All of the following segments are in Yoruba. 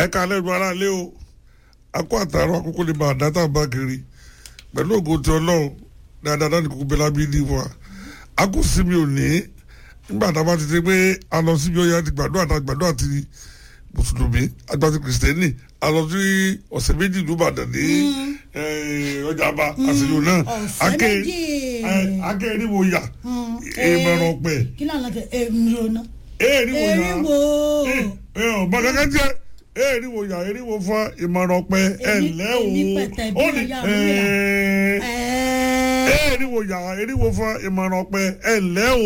ẹ ká lẹ́nu ara lé o akó àtàrọ àkókò lè máa dáta bá kiri pẹ̀lú ògo tí ọlọ́run dáadáa láti kókó bẹ́lá bí ní wa a kò sí mi ò ní nígbà tá a bá ti ṣe pé a lọ síbi ọyà àti gbàdúrà àti gbàdúrà àti mùsùlùmí àgbàtì kìrìsìtẹ́nì a lọ sí ọ̀sẹ̀ méjì ní ìbàdàn ní ọjà àbá àṣeyọ náà ọ̀sẹ̀ méjì. akẹ́ eriwo yà ìmọ̀ràn ọ̀pẹ kí ló ń lọ tẹ èmi náà. eriwo yà eriwo. ọ̀bà kankan jẹ́ eriwo yà eriwo fún ìmọ̀ràn ọ̀pẹ ẹ̀ Èmi- ǹlẹ́ o èmi pẹ̀tẹ̀ bí ó ní ọ̀yà mi rà. ẹ̀ẹ́ ẹ̀ẹ́ eriwo yà eriwo fún ìmọ̀ràn ọ̀pẹ ẹ̀ ǹlẹ́ o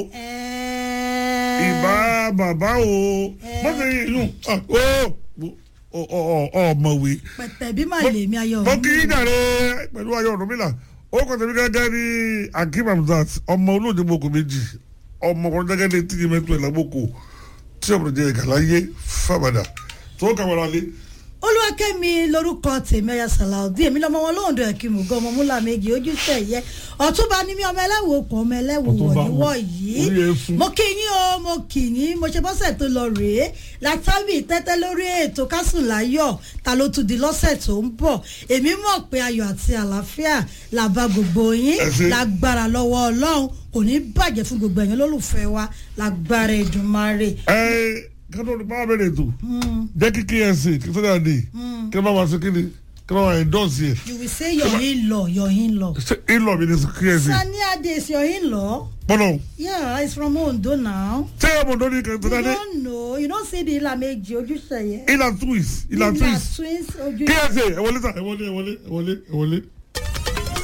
ẹ̀ẹ́ ìbá bàbá o mọ́tò yìí ó ọ̀mọ̀wé pẹ̀tẹ̀ bí màá lè mi ayọ̀ mo kí dàrẹ pẹ̀lú ayọ̀ ọ̀rọ̀mìlà ó kọ́ tẹ̀mí gẹ́gẹ́ ní akim hamzat ọmọ olóòdì moko méjì ọmọ ọkùnrin gẹ́gẹ́ ní tíye mẹ́tò ìlàgbòkò tí ọ̀pọ̀ jẹ́ ìkàláyé fàbàdà tó kàwárà lé. olúwakẹ́mi lórúkọ tèmi ọ̀yà sàlàudí èmi lọ́mọ wọn lóhùn dọ̀ẹ̀kì mùgọ́ ọmọ múlá méjì ojú tẹ̀yẹ ọ̀túnba ní mi ọmọ ẹlẹ́wọ̀ okùn ọmọ ẹlẹ́wọ̀ Ọ̀túnba wọ̀nyíwọ̀ orí yìí eéfún. mo kí yín o mo kì yín mo ṣe bọ́sẹ̀ tó lọ rèé látàbí tẹ́tẹ́ lórí ètò kásùn láyọ̀ ta ló tún di lọ́sẹ̀ tó ń bọ̀ èmi mọ̀ pé ayọ̀ àti àlàáfíà làbá gbogbo yín Ẹ ṣé. lágbára lọ́wọ́ ọlọ́run kò ní bàjẹ́ fún gbogbo ẹ̀yin olólùfẹ́ wa lágbára Èdùmàrè. ẹ kátó ní báwa bẹ̀rẹ̀ ètò jẹ́ kí ksa kí sọ́dọ̀ àdé kí wọ́n bá wá sí kí ni kí wọ́n bá wá endorse yẹ you will say your in-law your in-law. ṣé ìlọ mi ni ksa Sani Ade is your in-law. pọ́nọ̀ Yeah, he's from Ondo now. ṣé ọmọ ọdún ní kẹtọ́ You dáadé don't know. You don't see the Ilameji Ojúṣeyẹ. ìlà twins ìlà twins twins Ojú. ksa ẹ wọlé sà ẹ wọlé ẹ wọlé ẹ wọlé ẹ wọlé.